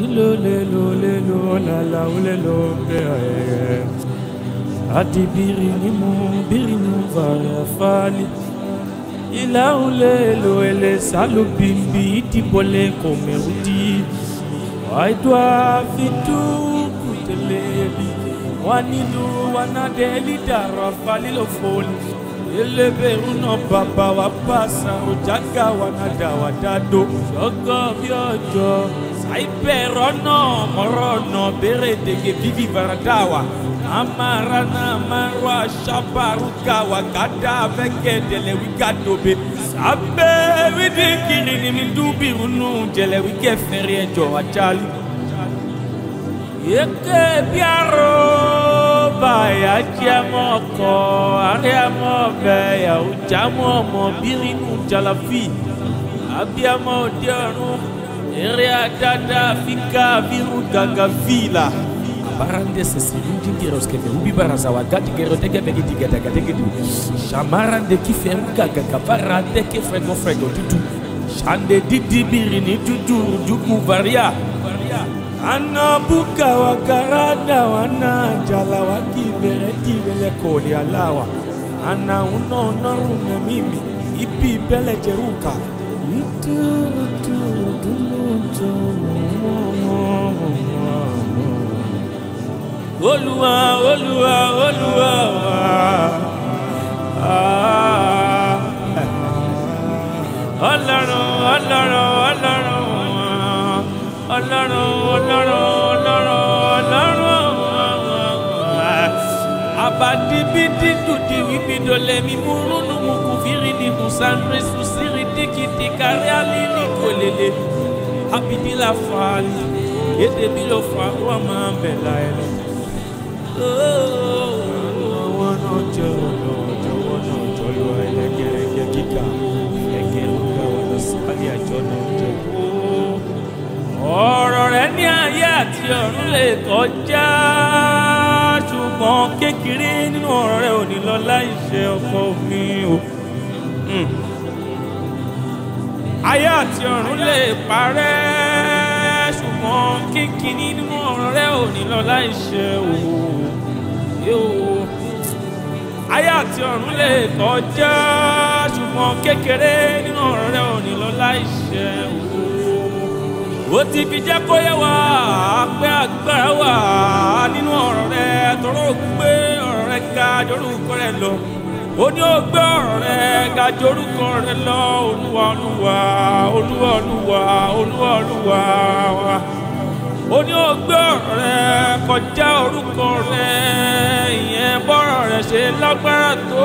dilo lelo lelo lala ulelo bẹ̀rẹ̀ adi biri ni mu biri nu vara fali ila ulelo ele salu bimbi idibole komerudi waidwa fitu kutelebi wanilu wanadeli dara falilo foli elebe una baba wa pasa ojaga wanada wadado sọgọ bí ọjọ saibẹrọ náà mọrọ náà bẹrẹ dege vivi varadawa amarana marwa sabaruka wakada fẹkẹdẹlẹ wigadobe sábẹ wíde kiri ni mi dúbi runu jẹlẹ wíkẹ fẹrẹ ẹjọ ajali yeke biaro baya jẹmọ kọ ariamọ bẹya ojamọ ọmọ birinu jalafi abiamọ òde ọrùn eré adada fika viru gaga vila barande sesirin dingeros kebe ubi baraza wa gadi gero dege bege diga daga dege du shamarande kife gaga kabarande ke frego frego tutu shande didi birini tutu jugu varia ana buka wa karada wana jala wa kibere kibele kodi alawa ana uno unarume mimi ipi bele jeruka Itu, itu, itu, itu. Olúwa Olúwa Olúwa Ah. Ọlọ́run Ọlọ́run Ọlọ́run Ọlọ́run Ọlọ́run Ọlọ́run Ọlọ́run abadibidi dudi wibidole mimurunu mukuvirini musandre susiri dikiti karialini kolele abidila fali edebilo faruwa máa ń bẹ̀ láyé àwọn náà jẹ́ ọ̀nà ọ̀jọ̀wọ́ náà jọlọ ẹlẹ́gẹ̀rẹ́gẹ́ gíga ẹgẹrún káwọn lọ sáré àjọ náà jẹ́ ọ̀rọ̀ rẹ ní ayé àti ọ̀run lè kọjá ṣùgbọ́n kékeré nínú ọ̀rọ̀ rẹ ò ní lọ láìṣe ọkọ mi o. Mm. ayé àti ọ̀run lè parẹ́ ṣùgbọ́n kékeré nínú ọ̀rọ̀ rẹ ò ní lọ láìṣe o. Yóò. ayé àti ọ̀run lè kọjá ṣùgbọ́n kékeré nínú ọ̀rọ̀ rẹ ò ní lọ láìṣe o ó ti fi jẹ́ kó yẹ wá pé agbára wà nínú ọ̀rọ̀ rẹ tọrọ gbé ọ̀rọ̀ rẹ ga jorúkọ rẹ lọ ó ní ó gbé ọ̀rọ̀ rẹ ga jorúkọ rẹ lọ olúwa olúwa olúwa olúwa olúwa olúwa ó ní ó gbé ọ̀rọ̀ rẹ kọjá orúkọ rẹ ìyẹn bọ́rọ̀ rẹ ṣe lágbára tó.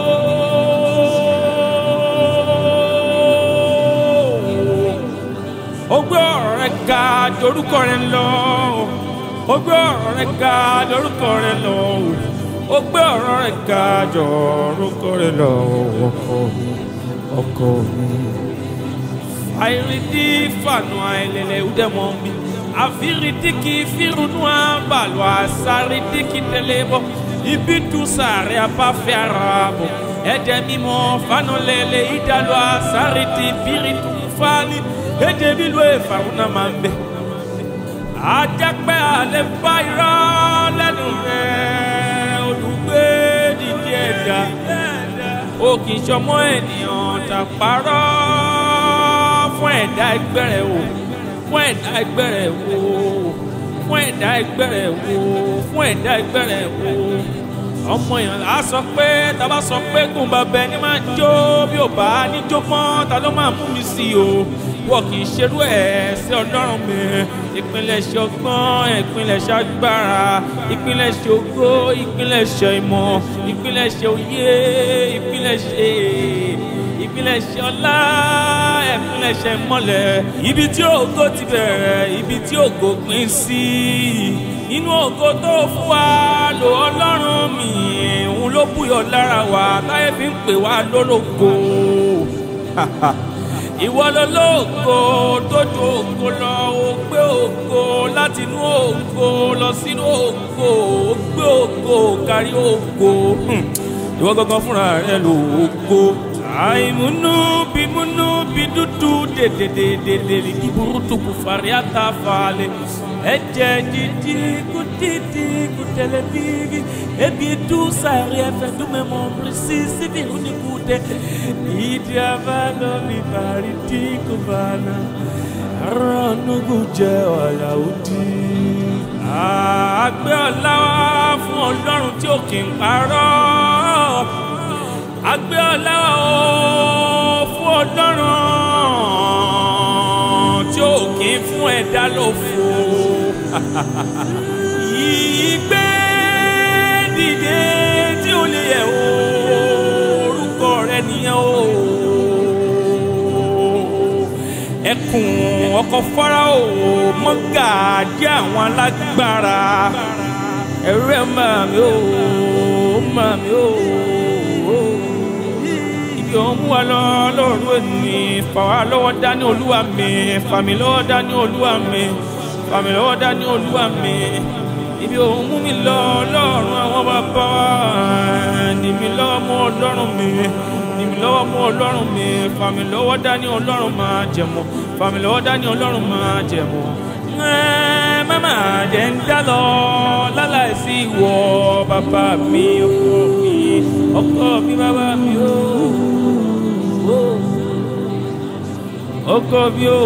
ó gbé ọ̀rọ̀ rẹ ga dorúkọ rẹ lọ ó gbé ọ̀rọ̀ rẹ ga dorúkọ rẹ lọ ó gbé ọ̀rọ̀ rẹ ga dorúkọ rẹ lọ ọkọ mi ọkọ mi. àìrídí fànù àìlẹ̀lẹ̀ ìdẹ́mọ̀ mi àfírídí kì í fírunú àbàlù àsárídí kì í tẹ̀lé bọ̀ ibi tún sàárẹ̀ abáfẹ́ ara bọ̀ ẹ̀jẹ̀ mímọ́ fànù lẹ̀lẹ̀ ìdálọ́ àsárídí bírídù fáálí èdè nílò ìfàrúnà máa ń bẹ. àjẹpẹ́ àlẹ́ bá irọ́ lẹ́nu rẹ̀ olùgbé dìde ẹ̀dá. ó kì í ṣọmọ ènìyàn tàpárọ̀ fún ẹ̀dá ẹgbẹ́ rẹ̀ wò fún ẹ̀dá ẹgbẹ́ rẹ̀ wò fún ẹ̀dá ẹgbẹ́ rẹ̀ wò fún ẹ̀dá ẹgbẹ́ rẹ̀ wò ọmọ èèyàn là á sọ pé tá a bá sọ pé gùn bàbá ẹni máa jó bí ò bá ní jó mọ́ ta ló máa mú mi sí o wọ́n kì í ṣerú ẹ̀ sí ọlọ́run mi ìpínlẹ̀ṣẹ̀ ọgbọ́n ìpínlẹ̀ṣẹ̀ agbára ìpínlẹ̀ṣẹ̀ ògo ìpínlẹ̀ṣẹ̀ ìmọ̀ ìpínlẹ̀ṣẹ̀ òye ìpínlẹ̀ṣẹ̀ ìpínlẹ̀ṣẹ̀ ọlá ìpínlẹ̀ṣẹ̀ ìmọ̀lẹ̀ ibi tí ògo ti bẹ̀rẹ̀ ibi tí ògo pín sí inú ògo tó fún wa lò ọlọ́run mi òun ló búyọ̀ lára wa táyé fi ń pè wá lólógo ìwọ lológo tó ju ògo lọ ó gbé ògo láti inú ògo lọ sínú ògo ó gbé ògo kárí ògo ìwọ gangan fúnra rẹ lò ògo àìmúnú bímúnú bí dúdú dèdèdèdèdè kí burúkú kò fàrí àtàfàlẹ̀ ẹ̀jẹ̀ dídí kò dídí kò tẹ̀lé bíi ebi du sàrí ẹ̀fẹ̀ dúmẹ̀mọ̀ bírísì síbi ìrúnikúdẹ ìdí abálọ mi bàrí tí kò bá náà rọ́nùgù jẹ́ ọ̀la òdì. àgbẹ̀ ọ̀la wá fún ọlọ́run tí ó kì í parọ́. àgbẹ̀ ọ̀la wá ó fún ọlọ́run tí ó kì í fún ẹ̀dá lófo. yìí gbé dìde tí ó lè yẹ orúkọ rẹ nìyẹn o ẹkùn ọkọ farao mọ́gàdí àwọn alágbára ẹ̀rú ẹ̀ máa mi ò máa mi ò ibi òun mú wa lọ lọ́rùn ẹni fà wá lọ́wọ́ dání olúwa mi fà mí lọ́wọ́ dání olúwa mi fà mí lọ́wọ́ dání olúwa mi ibi òun mú mi lọ lọ́rùn àwọn bàbá ní mi lọ́wọ́ mú ọlọ́run mi ní mi lọ́wọ́ mú ọlọ́run mi fà mí lọ́wọ́ dání ọlọ́run máa jẹ̀mọ́ fà mí lọ́wọ́ dání ọlọ́run máa jẹ̀mọ́. mama jẹ́ ń dá lọ láláìsí ìwọ bàbá mi ọkọ mi ọkọ mi bàbá mi ó ọkọ mi ó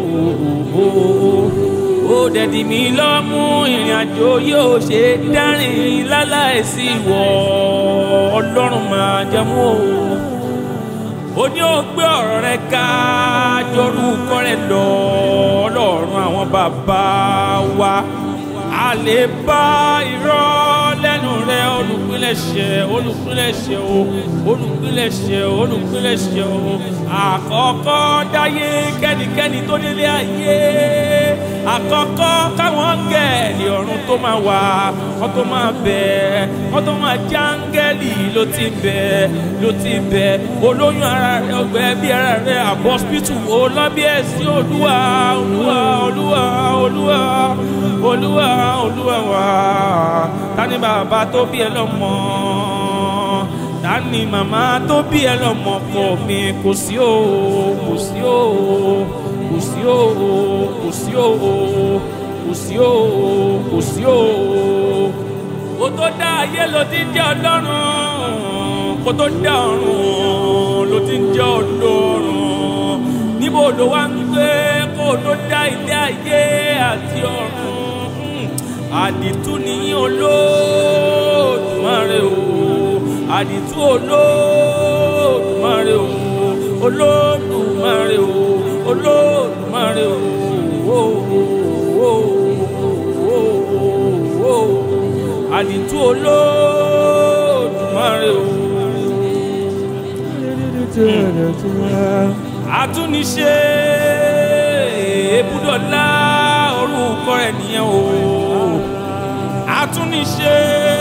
ó dẹ̀dí mi lọ́mú ìrìn àjò yóò ṣe dárìn láláìsí ìwọ ọlọ́run máa jẹ́mú o ó ní ó gbé ọ̀rọ̀ rẹ ká jorúkọ rẹ lọ ọlọ́run àwọn bàbá wa a lè bá irọ́ lẹ́nu rẹ olùpilẹ̀ṣẹ̀ olùpilẹ̀ṣẹ̀ o olùpilẹ̀ṣẹ̀ olùpilẹ̀ṣẹ̀ o àkọ́kọ́ dáyé kẹ́nikẹ́ni tó délé ayé àkọ́kọ́ káwọn gẹ̀ẹ́lì ọ̀run tó máa wà wọ́n tó máa bẹ̀ wọ́n tó máa jáńgẹ́lì ló ti bẹ̀ ló ti bẹ̀ olóyún ara rẹ ọgbẹ́ bí ara rẹ àbọ̀sítù olọ́bí ẹ̀sìn olúwa olúwa olúwa olúwa olúwa olúwa wa tani bàbá tó bí ẹ lọ́mọ tani màmá tó bí ẹ lọ́mọ kọ mi kò sí o kò sí o kò sí o kò sí o kò sí o kò sí o kò tó dá ayé ló ti ń jẹ́ ọlọ́run kò tó dá ọ̀run ló ti ń jẹ́ ọlọ́run níbo ló wá ń gbé kó tó dá ilé ayé àti ọ̀run àdìtú ní olódùmarè o àdìtú olódùmarè o olódùmarè o olódùmarè o àdìtú olódùmarè o. àtúnṣe ebúdọ̀lá orúkọ rẹ̀ nìyẹn o àtúnṣe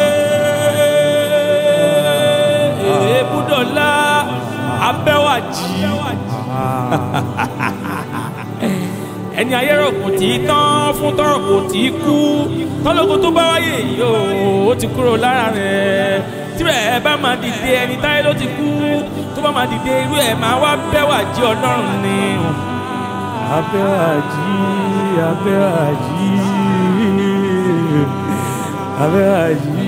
ebúdọ̀lá abẹ́wàjì ẹni ayé rò kò tí í tán fún tọrọ kò tí í kú tọ́lọ́kọ tó bá wáyé yìí o ó ti kúrò lára rẹ̀ tirẹ̀ ẹ bá máa dìde ẹni táyé ló ti kú tó bá máa dìde irú ẹ̀ máa wá bẹ́wàjì ọlọ́run ni. abẹ́wàjì abẹ́wàjì abẹ́wàjì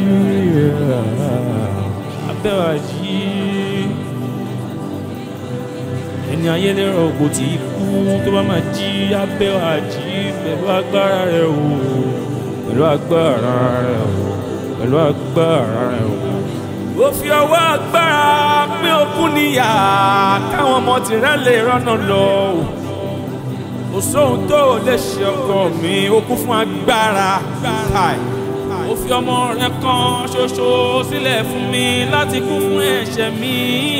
abẹ́wàjì ẹni ayé lérò kò tí í kú tó bá máa jí abẹ́wàjì pẹ̀lú agbára rẹ̀ o pẹ̀lú agbára rẹ̀ o pẹ̀lú agbára rẹ̀ o. ó fi ọwọ́ agbára pín okùn níyà káwọn ọmọ tìrẹ́ lè rọ́nà lọ o kò sóhun tó o lè ṣe ọkọ mi ó kún fún agbára káì ó fi ọmọ rẹ kan ṣoṣo sílẹ̀ fún mi láti kú fún ẹ̀ṣẹ̀ mi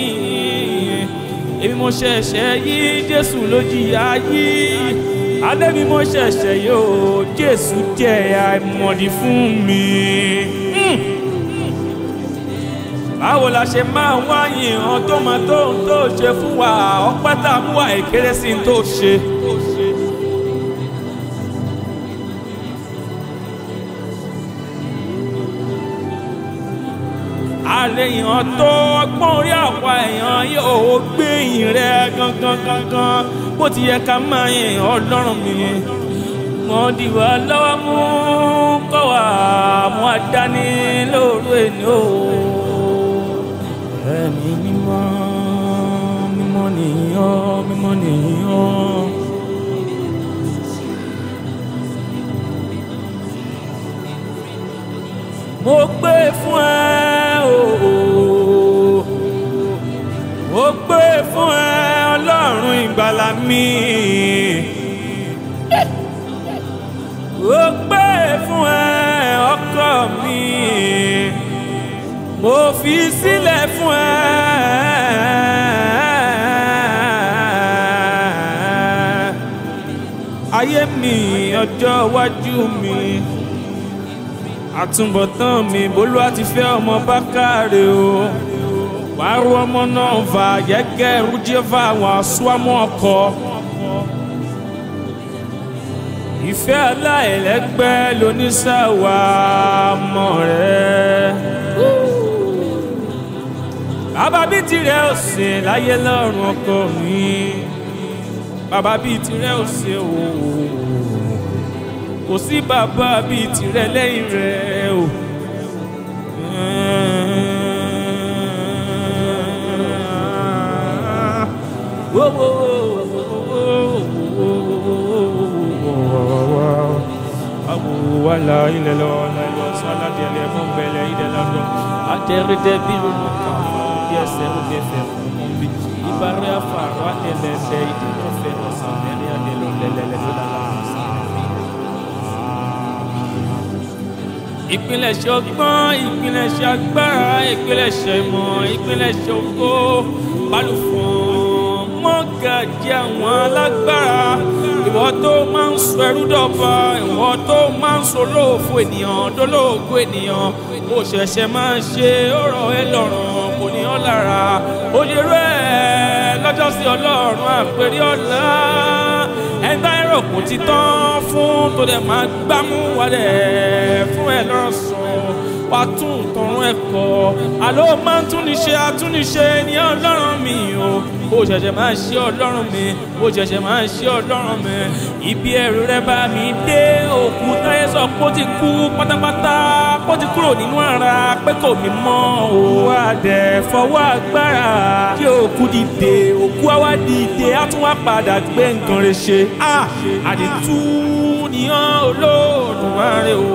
èmi mo ṣẹ̀ṣẹ̀ yí jésù ló jìyà yí adé mi mo ṣẹ̀ṣẹ̀ yóò jésù jẹ́ àìmọ̀dí fún mi. Mm báwo la ṣe máa ń wáyé hàn tó máa tó ń tó ṣe fún wa ọpẹ́ tá a mú wa èkéré sí ń tó ṣe. a lẹ́yìn ọ̀tọ́ ọgbọ́n orí àwa èèyàn yóò gbé yìn rẹ gangan gangan bó ti yẹ ká máa yìn ọlọ́run mi wọ́n di wá lọ́wọ́ mú kọ́ wá mú adání lóru ẹni o. ẹ̀mí mímọ́ mímọ́ nìyàn mímọ́ nìyàn. mo gbé fún ẹ o mo gbé fún ẹ ọlọ́run ìgbàlà mi mo gbé fún ẹ ọkọ mi mo fi sílẹ̀ fún ẹ. ayé mi ọjọ́ iwájú mi àtúbọ̀tán mi bólú àti fẹ́ ọmọ bákàrè o wàá rú ọmọ náà fà gẹ́gẹ́ rújẹ́fà àwọn àṣùwámọ́ ọkọ. ìfẹ́ aláìlẹ́gbẹ́ lóníṣàwà mọ̀ rẹ̀. bàbá bíi tirẹ̀ ò sè láyé lọ́rùn ọkọ mi bàbá bíi tirẹ̀ ò sè òwò kò sí bàbá bíi tirẹ̀ lẹ́yìn rẹ̀ o. wala ilẹ̀ lọ lọ sọ́lá díẹ̀ lẹ́ mọ́ bẹ̀lẹ̀ ilẹ̀ lọ́dọ̀ àtẹ̀rẹ̀dẹ̀ bí lónà kan fún bí ẹsẹ̀ ó bẹ̀ fẹ̀ fún mọ́ bí ìbára fàrọ̀ àtẹ̀lẹ̀lẹ̀ ìdílọ́fẹ̀ lọ́sàn mẹ́rin àdẹ̀lọ́ lẹ́lẹ́lẹ́ lọ́dọ̀ ìpilẹ̀ṣẹ̀ ọgbọ́n ìpilẹ̀ṣẹ̀ agbára ìpilẹ̀ṣẹ̀ ìmọ̀ ìpilẹ̀ṣẹ̀ ògo balùfọ̀n mọ́gàjì àwọn alágbára ìwọ tó máa ń sọ ẹrú dọ̀ba ìwọ tó máa ń sọ olóòfò ènìyàn dólóògó ènìyàn ó ṣẹ̀ṣẹ̀ máa ń ṣe ọ̀rọ̀ ẹ lọ́rùn kò ní ọ́ lára ó lè rẹ̀ lọ́jọ́ sí ọlọ́run àpèrè ọ̀la ẹgbẹ́ ẹ̀rọ kò ti tán fún tó dẹ̀ máa gbámú wálẹ̀ fún ẹ lọ́sàn wà tún tọrún ẹ̀kọ́ àló máa ń túnníṣe àtúnníṣe ní ọlọ́run mi o bó ṣẹ̀ṣẹ̀ máa ṣe ọlọ́run mi bó ṣẹ̀ṣẹ̀ máa ṣe ọlọ́run mi ibi ẹ̀rù rẹ bá mi dé òkú táyé sọ pé ó ti kú pátápátá pé ó ti kúrò nínú ara pé kò mí mọ́ o wá dẹ̀ fọwọ́ agbára kí òkú dìde òkú àwa dìde á tún wá padà gbé nǹkan rẹ̀ ṣe àdìtú nìyàn olóòdùmarè o.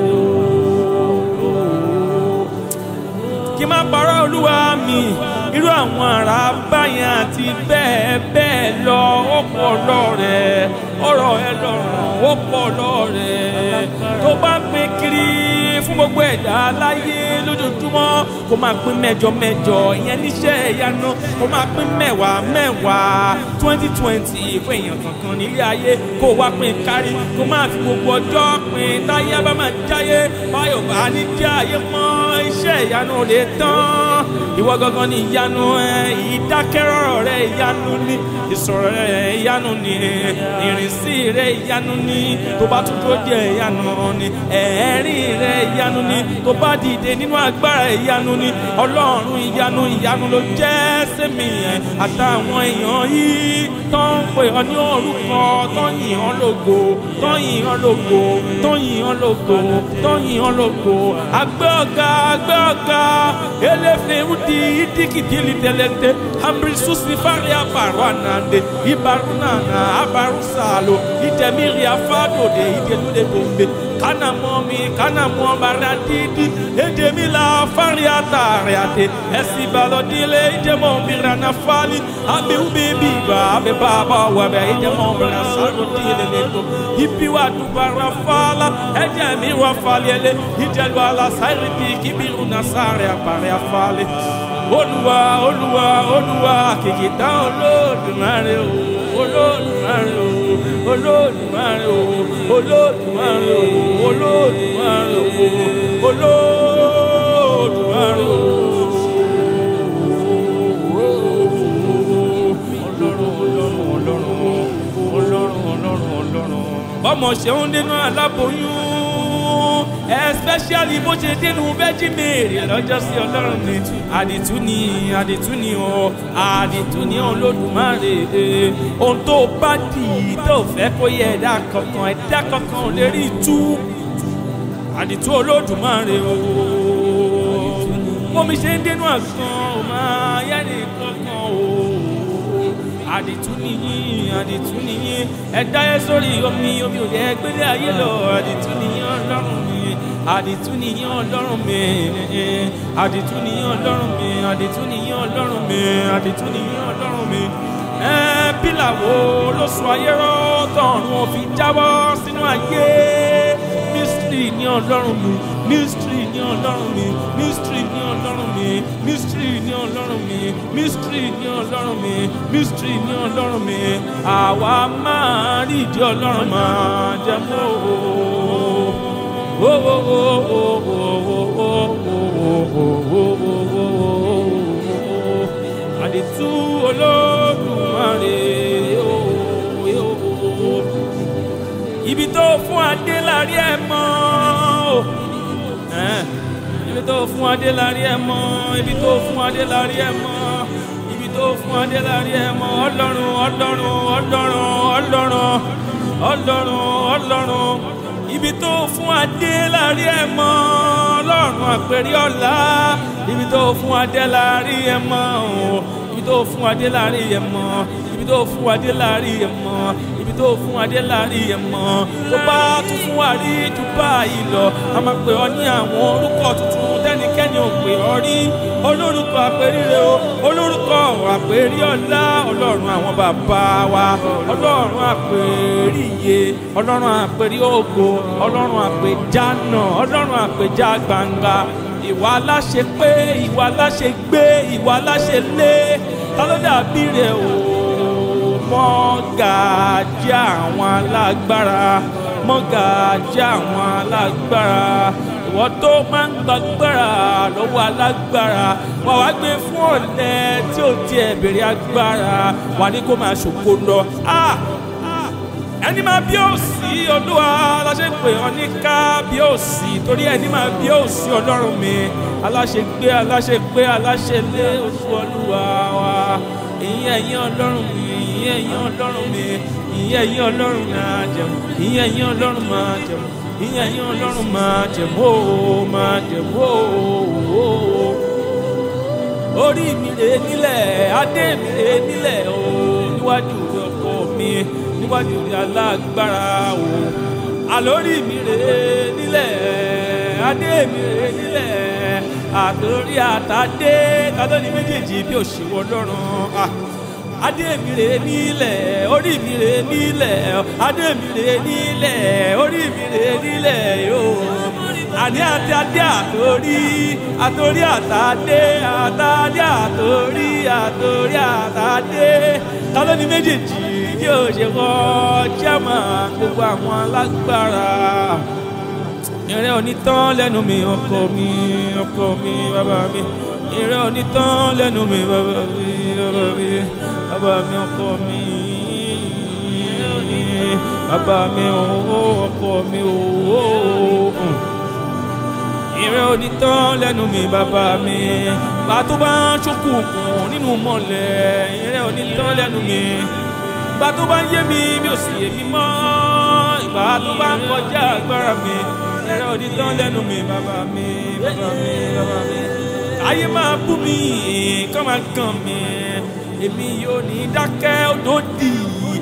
kí n má parọ́ olúwa mi irú àwọn ará báyẹn àti bẹ́ẹ̀ bẹ́ẹ̀ lọ ó pọ̀ lọ́rẹ̀ ọ̀rọ̀ ẹ lọ́rùn ó pọ̀ lọ́rẹ̀ tó bá pín kiri fún gbogbo ẹ̀dá láyé lójoojúmọ́ kó máa pín mẹ́jọ mẹ́jọ ìyẹn níṣẹ́ ìyanu kó máa pín mẹ́wàá mẹ́wàá twenty twenty fún èèyàn kankan nílé ayé kó wá pín kárí kó máa fi gbogbo ọjọ́ pín táyé bá máa jáyé báyọ̀ bá ní jẹ́ ayé mọ́ iṣẹ́ ìyanu ò lè tán ìwọ gangan ni ìyanu ẹ ìdákẹ́rọ̀rọ̀ rẹ ìyanu ni ìsọ̀rọ̀ rẹ ìyanu ni ìrìnsí rẹ ìyanu ni tó bá tún tó jẹ ìyanu ni ẹ̀ẹ́rìn rẹ ìyanu ni tó bá dìde nínú agbára ìyanu ni ọlọ́run ìyanu ìyanu ló jẹ́ sẹ́mi ẹ̀ àtàwọn èèyàn yìí tó ń pè ọ́ ní orúkọ tó ń yìn ọ́ lógo tó ń yìn ọ́ lógo tó ń yìn ọ́ lógo tó ń yìn ọ́ lógo àgbẹ̀ ọ̀gá àgbẹ̀ ọ̀gá eléfèé di idikidili tẹlẹtẹ amrisu sifari abaru anande ibaru nana abaru salo idemiri afadode idelude bombe kana mọmi kana mọmara didi edemi la fari atare ate esi balodile idemo mirana fali abe ube biba abe baba wabe idemo mirana salo dile leto ibi wa dubara fala ẹjẹ mi wa fali ele idelu ala sairi bi kibiru nasare apare afale olúwa olúwa olúwa kìkìtà olódùmarè o olódùmarè o olódùmarè o olódùmarè o olódùmarè o olódùmarè o. ọmọ ṣeun nínú aláboyún especially bó ṣe dénú Virgin Mary lọ́jọ́ sí ọlọ́run mi àdìtú ni àdìtú ni o àdìtú ni olódùmarè ohun tó bá dì í tó fẹ́ kó yẹ ẹ̀dá kankan ẹ̀dá kankan ò lè rí tú àdìtú olódùmarè o mo mi ṣe ń dénú àgbọn ò máa yẹ nìkankan o àdìtú nìyí àdìtú nìyí ẹ̀dá yẹ sórí omi omi ò yẹ gbélé ayé lọ àdìtú nìyí ọlọ́run mi àdìtú nìyí ọlọ́run mi àdìtú nìyí ọlọ́run mi àdìtú nìyí ọlọ́run mi àdìtú nìyí ọlọ́run mi ẹ pílà wo ló sọ ayé rọ tọ̀run òfin jábọ́ sínú ayé mystery ní ọlọ́run mi mystery ní ọlọ́run mi mystery ní ọlọ́run mi mystery ní ọlọ́run mi mystery ní ọlọ́run mi mystery ní ọlọ́run mi àwa máa rí ìdí ọlọ́run máa jẹ mọ́ o. àdìtú olódùmarè ibi tó fún adé lárí ẹ mọ́ o ibi tó fún adé lárí ẹ mọ́ ibi tó fún adé lárí ẹ mọ́ ibi tó fún adé lárí ẹ mọ́ ọlọ́run ọlọ́run ọlọ́run ọlọ́run ọlọ́run ọlọ́run ibi tó fún adé lárí ẹ mọ́ ọlọ́run àpèrè ọ̀la ibi tó fún adé lárí ẹ mọ́ o ibi tó fún adé lárí ẹ mọ́ ibi tó fún adé lárí ẹ mọ́ ibi tó fún adé lárí ẹ mọ́ tó bá tún fún wa rí ju báyìí lọ a máa pè ọ ní àwọn orúkọ tuntun tẹ́nikẹ́ni ò pè ọ rí olórúkọ àpèríre o olórúkọ àpèrí ọlá ọlọ́run àwọn bàbá wa ọlọ́run àpèríye ọlọ́run àpèrí ògo ọlọ́run àpèjánà ọlọ́run àpèjá gbangba ìwà aláṣẹ pé ìwà aláṣẹ gbé ìwà aláṣẹ lé ta ló dàbí rẹ o mọ́gàjí àwọn alágbára mọ́gàjí àwọn alágbára ìwọ tó máa ń gbàgbára lọ́wọ́ alágbára wà wá gbé fún ọ̀lẹ tí ò tiẹ̀ bèrè agbára wà ní kó máa ṣògo lọ. ẹni máa bí òsì olúwa aláṣẹ pé ọ ní ká bí òsì torí ẹni máa bí òsì ọlọ́run mi aláṣẹ gbé aláṣẹ gbé aláṣẹ lé oṣù olúwa wa ìyẹn ẹ̀yìn ọlọ́run mi ìyẹn ẹ̀yìn ọlọ́run mi ìyẹn ẹ̀yìn ọlọ́run máa jẹun ìyẹn ẹ̀yìn ọlọ́run máa jẹun ìyẹn ẹ̀yìn ọlọ́run máa jẹun ó máa jẹun ó orí mi rè nílẹ̀ adé mi rè nílẹ̀ o níwájú ọkọ mi níwájú alágbára o àlórí mi rè nílẹ̀ adé mi rè nílẹ̀ àtòrí àtàdé kátólì méjèèjì bí òṣèwọ ọlọ́run adé mi rè nílẹ̀ orí mi rè nílẹ̀ adé mi rè nílẹ̀ orí mi rè nílẹ̀ yóò àní àti adé àtòrí àtòrí àtàdé àtàdé àtòrí àtòrí àtàdé kátólì méjèèjì bí òṣèwọ jẹ́mà gbogbo àwọn alágbára ìrẹ́ onítàn lẹ́nu mi ọkọ mi ọkọ mi bàbá mi ìrẹ́ onítàn lẹ́nu mi bàbá mi bàbá mi bàbá mi ọkọ mi bàbá mi ọkọ mi ìrẹ́ onítàn lẹ́nu mi bàbá mi bàtú bá ń ṣókùnkùn nínú mọ́lẹ̀ ìrẹ́ onítàn lẹ́nu mi bàtú bá ń yé mi mi ò sì yé mi mọ́ ìgbà tó bá ń kọjá agbára mi ẹ̀rọ onítàn lẹ́nu mi bàbá mi bàbá mi bàbá mi. ayé máa bú mi kọ́ máa gàn mí èmi yóò ní dákẹ́ òdòdì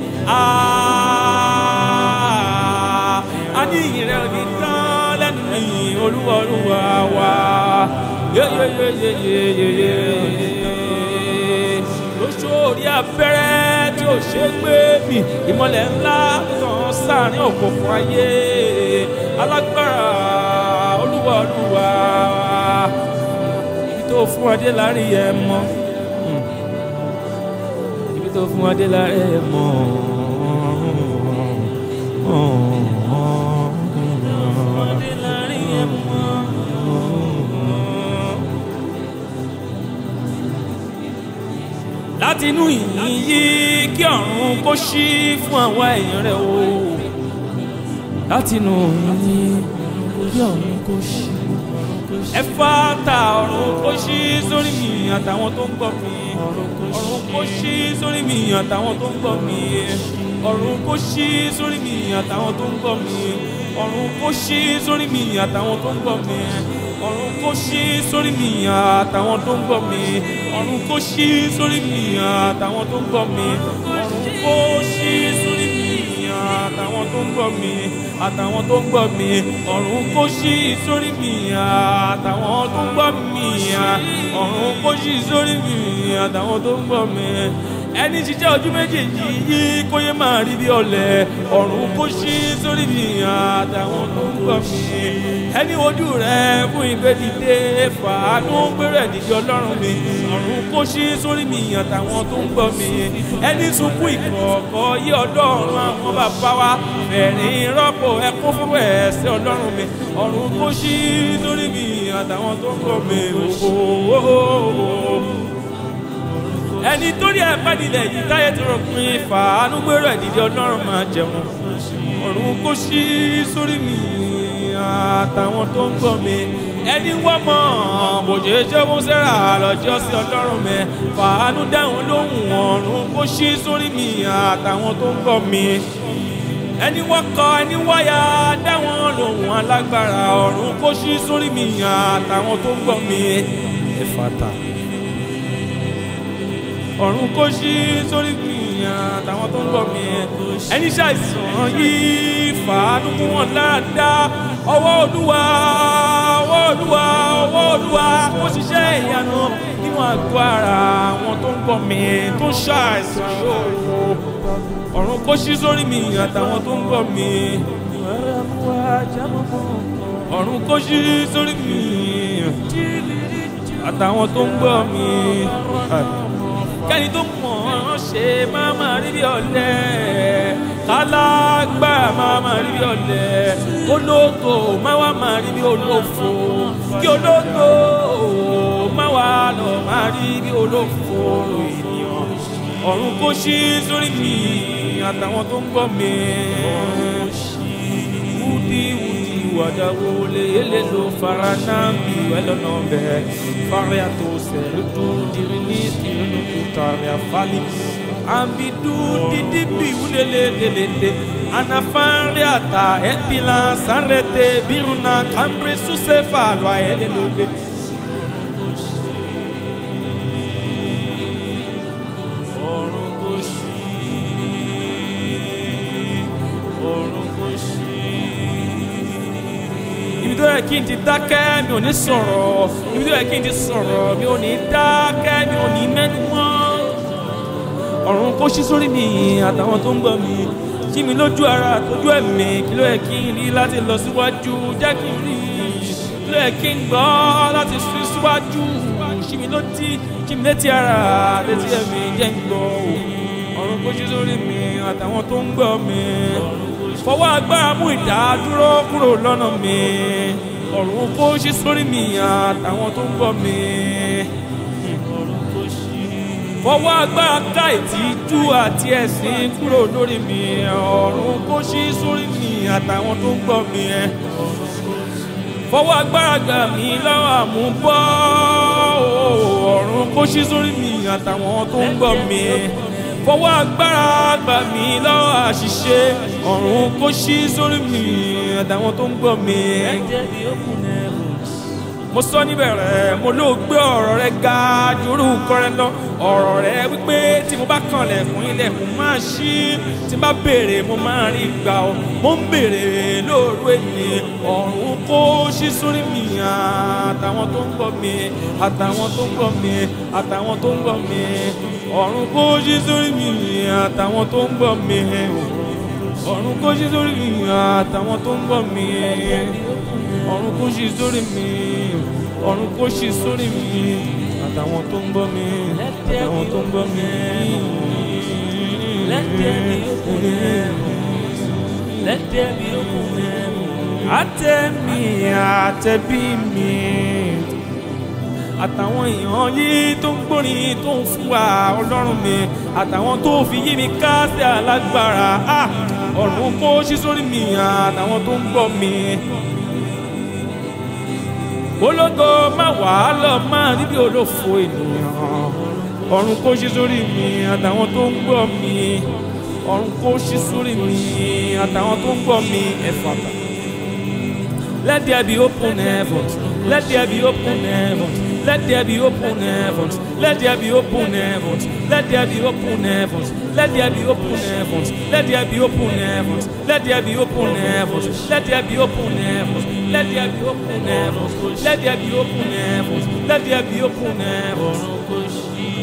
a ní ìrẹ́ onítàn lẹ́nu mi olúwa olúwa wa yeyeyeyeyeye lóṣòrí abẹ́rẹ́ tí ò ṣe gbé mi ìmọ̀lẹ̀ ńlá tàn sáàrin òkùnkùn ayé alágbára olúwa olúwa ibi tó fún adé láàrin ẹ mọ ibi tó fún adé láàrin ẹ mọ. láti inú ìyìn yìí kí ọ̀run kó ṣí fún àwọn èèyàn rẹ̀ o láti inú ìyìn kí ọ̀run kó ṣí. ẹ fàtà ọ̀run kó ṣí sórí mi àtàwọn tó ń gbọ́ mi ọ̀run kó ṣí sórí mi àtàwọn tó ń gbọ́ mi ọ̀run kó ṣí sórí mi àtàwọn tó ń gbọ́ mi ọ̀run kó ṣí sórí mi àtàwọn tó ń gbọ́ mi ọ̀run kó ṣí sórí mi àtàwọn tó ń gbọ́ mi ọ̀run kó ṣí sórí mi àtàwọn tó ń gbọ́ mi ọ̀run kó ṣí sórí mi àtàwọn tó ń gbọ́ mi àtàwọn tó ń gbọ́ mi ọ̀run kó ṣí sórí mi àtàwọn tó ń gbọ́ mi ọ̀run kó ṣí sórí mi àtàwọn tó ń gbọ́ mi ẹni ṣiṣẹ́ ojú méjèèjì yìí kó yé máa rí bí ọ̀lẹ ọ̀run kó ṣí sórí mi àtàwọn tó ń gbọ́ mi ẹni ojú rẹ fún ìgbẹ́dìde fàánú gbẹ́rẹ́ dìde ọlọ́run mi ọ̀run kó ṣí sórí mi àtàwọn tó ń gbọ́ mi ẹni sunkún ìkọ̀ọ̀kọ̀ yí ọlọ́run àwọn bàbá wa fẹ̀rín rọ́pò ẹkún fún ẹ̀sẹ̀ ọlọ́run mi ọ̀run kó ṣí sórí mi àtàwọn tó ń gbọ́ mi ooo ẹni tó rí ẹ̀pẹ́ nílẹ̀ yìí táyé tó rọ̀pin fàánú gbèrò ẹ̀dìdì ọlọ́run máa jẹun ọ̀run kó ṣí sórí mi àtàwọn tó ń gbọ́ mi ẹni wọ́n mọ̀ bòjé jẹ́wọ́ sẹ́ra lọ́jọ́ sí ọlọ́run mi fàánú dáhùn lóhùn ọ̀run kó ṣí sórí mi àtàwọn tó ń gbọ́ mi ẹni wọ́n kọ ẹni wáyà dáwọn lòun alágbára ọ̀run kó ṣí sórí mi àtàwọn tó ń gbọ́ mi ẹ̀fàtà ọ̀run kó ṣí sórí gbìyàn àtàwọn tó ń gbọ́ mi ẹni ṣàìsàn yìí fàánú mú wọn láàdá ọwọ́ olúwa ọwọ́ olúwa ọwọ́ olúwa kó ṣiṣẹ́ ìyanu nínú àgọ́ ara àwọn tó ń gbọ́ mi tó ń ṣàìsàn yóò ọ̀run kó ṣí sórí mi àtàwọn tó ń gbọ́ mi ọ̀run kó ṣí sórí mi àtàwọn tó ń gbọ́ mi kẹ́ni tó mọ̀ ọ́n ṣe máa máa rí bí ọ̀lẹ kálágbá máa máa rí bí ọ̀lẹ ológo máa wá máa rí bí olófo kí ológo máa wá lọ máa rí bí olófo ènìyàn ọ̀run kó ṣí sórí mi àtàwọn tó ń gbọ́ mi wúdi wúdi wàdàwó lèyẹlẹ ló fara náà bí wẹlọ́nà bẹ́ẹ̀ faria tó sẹ́lú tó dirí ní ìrìnnà tó tààrí àfálì àbídú dídí bí wúlélẹ̀ lélẹ̀ anafaria ta ẹ̀pìlà sárẹ̀tẹ̀ bírúnà kàmbrí súnṣẹ́ fàlọ́ ayẹlẹ́ lóde. ọ̀run kò ṣí ọ̀run kò ṣí ibi tó yẹ kí n ti dákẹ́ mi ò ní sọ̀rọ̀ ibi tó yẹ kí n ti sọ̀rọ̀ mi ò ní dákẹ́ mi ò ní mẹ́nu mọ́ ọ̀run kó ṣí sórí mi àtàwọn tó ń gbọ́ mi jí mi lójú ara tójú ẹ̀mí kí ló yẹ kí n rí láti lọ síwájú jẹ́ kí n rí kí ló yẹ kí n gbọ́ láti sún síwájú ṣí mi lótí ṣí mi létí ara létí ẹ̀mí jẹ́ ń gbọ́ ọ̀run kó ṣí sórí mi àtàwọn tó ń gbọ́ mi fọwọ́ agbára mú ìdádúró kúrò lọ́nà mi ọ̀run kó ṣí sórí mi àtàwọn tó ń gbọ́ mi fọwọ́ agbára ká ìtìjú àti ẹ̀sìn kúrò lórí mi ọ̀run kó ṣí sórí mi àtàwọn tó ń gbọ́ mi fọwọ́ agbára gbà mí lọ́wọ́ àmúbọ́ ọ̀run kó ṣí sórí mi àtàwọn tó ń gbọ́ mi fọwọ́ agbára gbà mí lọ́wọ́ àṣìṣe ọ̀run kó ṣí sórí mi àtàwọn tó ń gbọ́ mi. mo sọ níbẹ̀rẹ̀ mo ló gbé ọ̀rọ̀ rẹ ga jòrú kọrẹ lọ ọ̀rọ̀ rẹ wípé tí mo bá kànlẹ̀kùn ilẹ̀kùn máa ṣí tí n bá béèrè mo máa rí gbà ọ́ mo ń béèrè lóru èyí ọ̀run kó ṣí sórí mi àtàwọn tó ń gbọ́ mi àtàwọn tó ń gbọ́ mi àtàwọn tó ń gbọ́ mi ọ̀run kó ṣí sórí mi àtàwọn tó ń gbọ́ mi ọ̀run kó ṣí sórí mi àtàwọn tó ń gbọ́ mi ọ̀run kó ṣí sórí mi ọ̀run kó ṣí sórí mi àtàwọn tó ń gbọ́ mi àtàwọn tó ń gbọ́ mi. Let there be open heavens. Let there be open heavens. àtẹ̀mí àtẹ̀bí mi àtàwọn èèyàn yìí tó ń gbórin tó ń fún wa ọlọ́run mi àtàwọn tó fi yí mi ká sí alágbára ah, ọ̀run kó ṣí sórí mi àtàwọn tó ń gbọ́ mi ológo má wà á lọ máa rí bí olófo ènìyàn ọ̀run kó ṣí sórí mi àtàwọn tó ń gbọ́ mi ọ̀run kó ṣí sórí mi àtàwọn tó ń gbọ́ mi ẹ̀fàtà. Let there be open heavens. Let there be open heavens. Let there be open heavens. Let there be open heavens. Let there be open heavens. Let there be open heavens. Let there be open heavens. Let there be open heavens. Let there be open heavens. Let there be open heavens. Let there be open heavens. Let there be open heavens.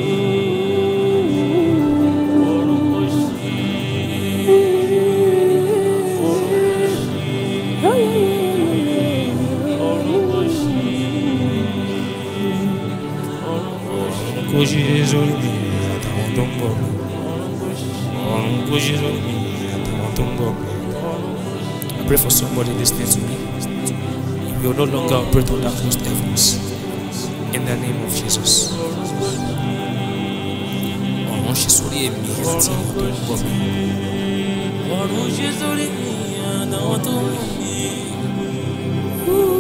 kó ṣe sórí mi àtàwọn tó ń bọ̀ mí ọ̀run kó ṣe sórí mi àtàwọn tó ń bọ̀ mí. I pray for somebody listening to me. You will no longer operate under closed heavens. In the name of Jesus. Ọ̀run ṣe sórí èmi àti àwọn tó ń bọ̀ mí. ọ̀run ṣe sórí mi àtàwọn tó ń mú mi.